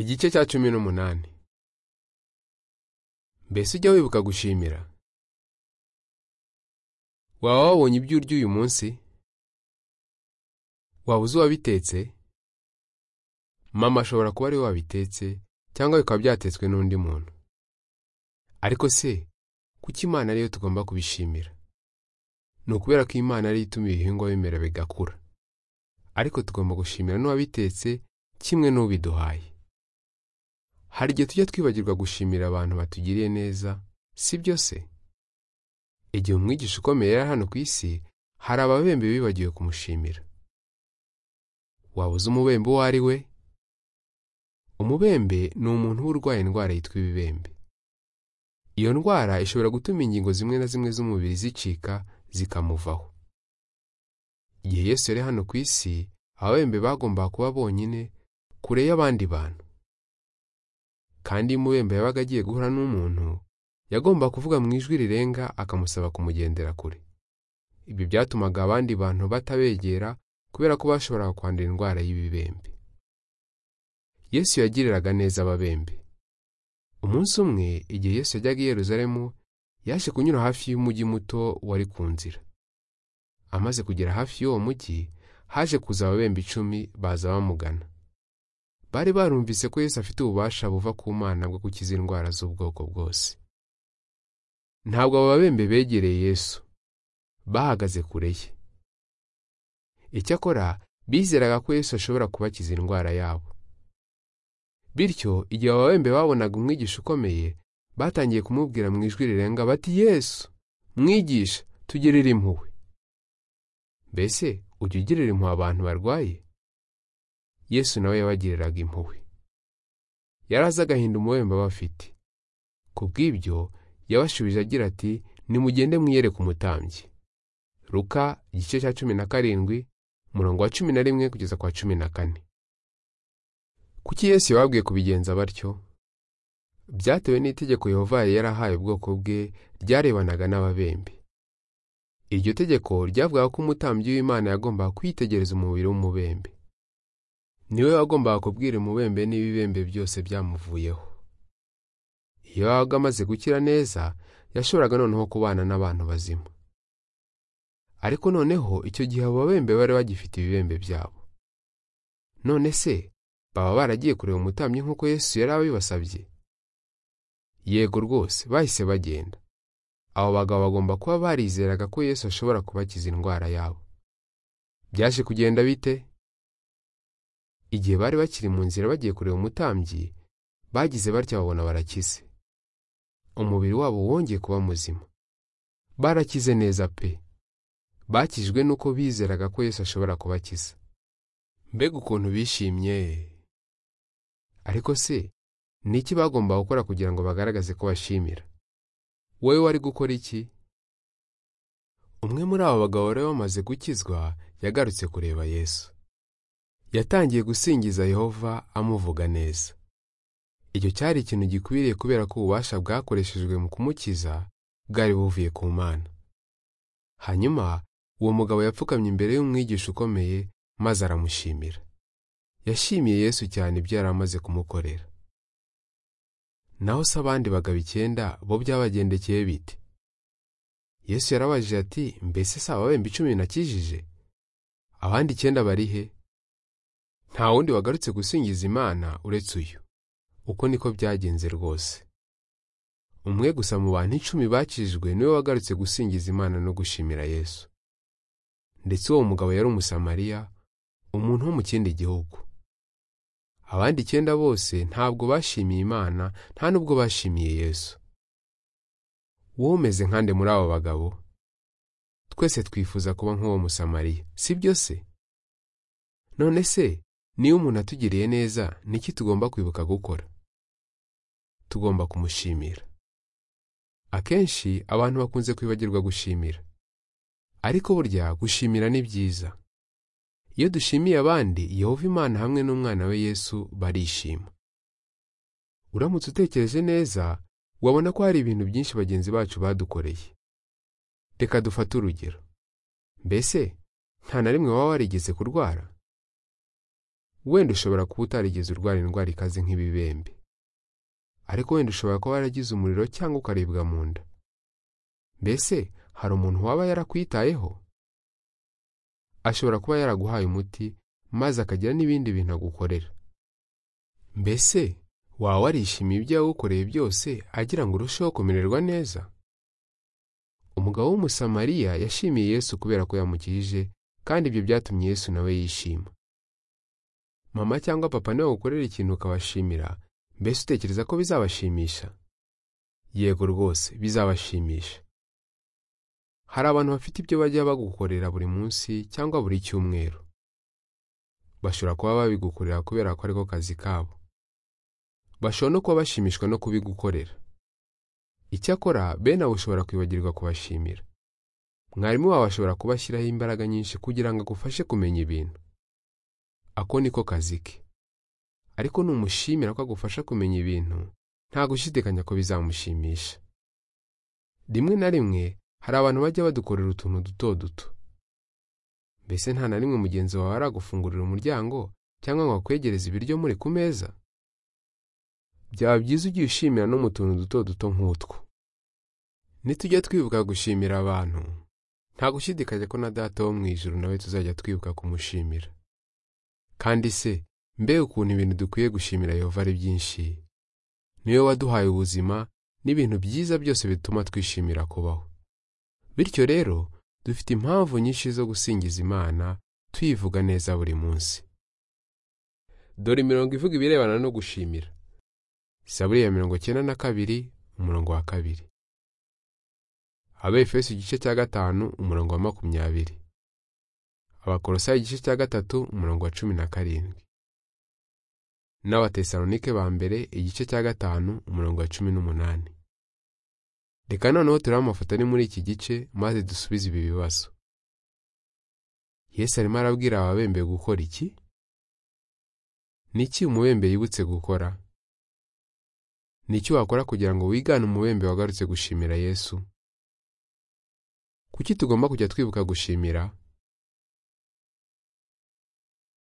igice cya cumi n'umunani mbese ujya wibuka gushimira waba wabonye ibyo urya uyu munsi waba uzi uwabitetse mama ashobora kuba ariwe wabitetse cyangwa bikaba byatetswe n'undi muntu ariko se kuki imana ariyo tugomba kubishimira ni ukubera ko imana ariyo ituma ibihingwa bimera bigakura ariko tugomba gushimira n'uwabitetse kimwe n'ubiduhaye hari igihe tujya twibagirwa gushimira abantu batugiriye neza si byo se igihe umwigisha ukomeye yari hano ku isi hari ababembe bibagiwe kumushimira waba uzi umubembe uwo ari we umubembe ni umuntu uba urwaye indwara yitwa ibibembe iyo ndwara ishobora gutuma ingingo zimwe na zimwe z'umubiri zicika zikamuvaho igihe yesu yari hano ku isi ababembe bagombaga kuba bonyine kure y'abandi bantu kandi iyo umubembe yabaga agiye guhura n'umuntu yagomba kuvuga mu ijwi rirenga akamusaba kumugendera kure ibyo byatumaga abandi bantu batabegera kubera ko bashobora kwandura indwara y'ibibembe yesu yagiriraga neza ababembe umunsi umwe igihe yesu yajyaga i yeruzalemu yaje kunyura hafi y'umujyi muto wari ku nzira amaze kugera hafi y'uwo mujyi haje kuza ababembe icumi baza bamugana bari barumvise ko Yesu afite ububasha buva ku Mana bwo gukiza indwara z'ubwoko bwose ntabwo aba babembe begereye Yesu bahagaze kure ye icyakora bizeraga ko Yesu ashobora kubakiza indwara yabo bityo igihe aba babembe babonaga umwigisha ukomeye batangiye kumubwira mu ijwi rirenga bati Yesu mwigisha tugirire impuhwe mbese ujya ugirira impuhwe abantu barwaye yesu nawe yabagiriraga impuhwe yari azi agahinda umubembe aba afite ku bw'ibyo yabashubije agira ati nimugende mwiyereke umutambyi ruka igice cya cumi na karindwi umurongo wa cumi na rimwe kugeza kwa cumi na kane kuki yesu yababwiye kubigenza batyo byatewe n'itegeko yehova yarahaye ubwoko bwe ryarebanaga n'ababembe iryo tegeko ryavugaga ko umutambyi w'imana yagombaga kwitegereza umubiri w'umubembe niwe wagombaga kubwira umubembe n'ibibembe byose byamuvuyeho iyo yabaga amaze gukira neza yashoboraga noneho kubana n'abantu bazima ariko noneho icyo gihe abo babembe bari bagifite ibibembe byabo none se baba baragiye kureba umutambyi nk'uko yesu yari abibasabye yego rwose bahise bagenda abo bagabo bagomba kuba barizeraga ko yesu ashobora kubakiza indwara yabo byaje kugenda bite igihe bari bakiri mu nzira bagiye kureba umutambyi bagize batya babona barakize umubiri wabo wongeye kuba muzima barakize neza pe bakijwe nuko bizeraga ko Yesu ashobora kubakiza mbega ukuntu bishimye ariko se ni iki bagomba gukora kugira ngo bagaragaze ko bashimira wowe wari gukora iki umwe muri abo bagabo bari bamaze gukizwa yagarutse kureba Yesu yatangiye gusingiza yehova amuvuga neza icyo cyari ikintu gikwiriye kubera ko ububasha bwakoreshejwe mu kumukiza bwari buvuye ku mana hanyuma uwo mugabo yapfukamye imbere y'umwigisha ukomeye maze aramushimira yashimiye yesu cyane ibyo yari amaze kumukorera naho se abandi bagabo icyenda bo byabagendekeye bite yesu yarabajije ati mbese si ababembe icumi nakijije abandi icyenda bari he nta wundi wagarutse gusingiza imana uretse uyu uko niko byagenze rwose umwe gusa mu bantu icumi bakijijwe niwe wagarutse gusingiza imana no gushimira yesu ndetse uwo mugabo yari umusamariya umuntu wo mu kindi gihugu abandi icyenda bose ntabwo bashimiye imana nta nubwo bashimiye yesu wowe umeze nkande muri abo bagabo twese twifuza kuba nk'uwo musamariya si byo se none se niba umuntu atugiriye neza niki tugomba kwibuka gukora tugomba kumushimira akenshi abantu bakunze kwibagirwa gushimira ariko burya gushimira ni byiza iyo dushimiye abandi yehova imana hamwe n'umwana we yesu barishima uramutse utekereje neza wabona ko hari ibintu byinshi bagenzi bacu badukoreye reka dufate urugero mbese nta na rimwe waba warigeze kurwara wenda ushobora kuba utarigeze urwara indwara ikaze nk'ibibembe ariko wenda ushobora kuba waragize umuriro cyangwa ukaribwa mu nda mbese hari umuntu waba yarakwitayeho ashobora kuba yaraguhaye umuti maze akagira n'ibindi bintu agukorera mbese waba warishimiye ibyo yawukoreye byose agira ngo urusheho kumererwa neza umugabo w'umusamariya yashimiye yesu kubera ko yamukirije kandi ibyo byatumye yesu nawe yishima mama cyangwa papa niba bagukorera ikintu ukabashimira mbese utekereza ko bizabashimisha yego rwose bizabashimisha hari abantu bafite ibyo bajya bagukorera buri munsi cyangwa buri cyumweru bashobora kuba babigukorera kubera ko ariko kazi kabo bashobora no kuba bashimishwa no kubigukorera icyakora bene abo ushobora kwibagirwa kubashimira mwarimu wawe ashobora kubashyiraho imbaraga nyinshi kugira ngo agufashe kumenya ibintu ako niko kazi ke ariko numushimira ko agufasha kumenya ibintu nta gushidikanya ko bizamushimisha rimwe na rimwe hari abantu bajya badukorera utuntu duto duto mbese nta na rimwe mugenzi wawe aragufungurira umuryango cyangwa ngo akwegereze ibiryo muri ku meza byaba byiza ugiye ushimira no mu tuntu duto duto nk'utwo nitujya twibuka gushimira abantu nta gushidikanya ko na data wo mu ijoro nawe tuzajya twibuka kumushimira kandi se mbe ukuntu ibintu dukwiye gushimira yehova ari byinshi niwe waduhaye ubuzima n'ibintu byiza byose bituma twishimira kubaho bityo rero dufite impamvu nyinshi zo gusingiza imana tuyivuga neza buri munsi dore imirongo ivuga ibirebana no gushimira saburi ya mirongo icyenda na kabiri umurongo wa kabiri abefeso igice cya gatanu umurongo wa makumyabiri abakorosayi igice cya gatatu umurongo wa cumi na karindwi n'abatesalonike ba mbere igice cya gatanu umurongo wa cumi n'umunani reka noneho turebe amafoto ari muri iki gice maze dusubize ibi bibazo yesu arimo arabwira ababembe gukora iki ni iki umubembe yibutse gukora ni iki wakora kugira ngo wigane umubembe wagarutse gushimira yesu kuki tugomba kujya twibuka gushimira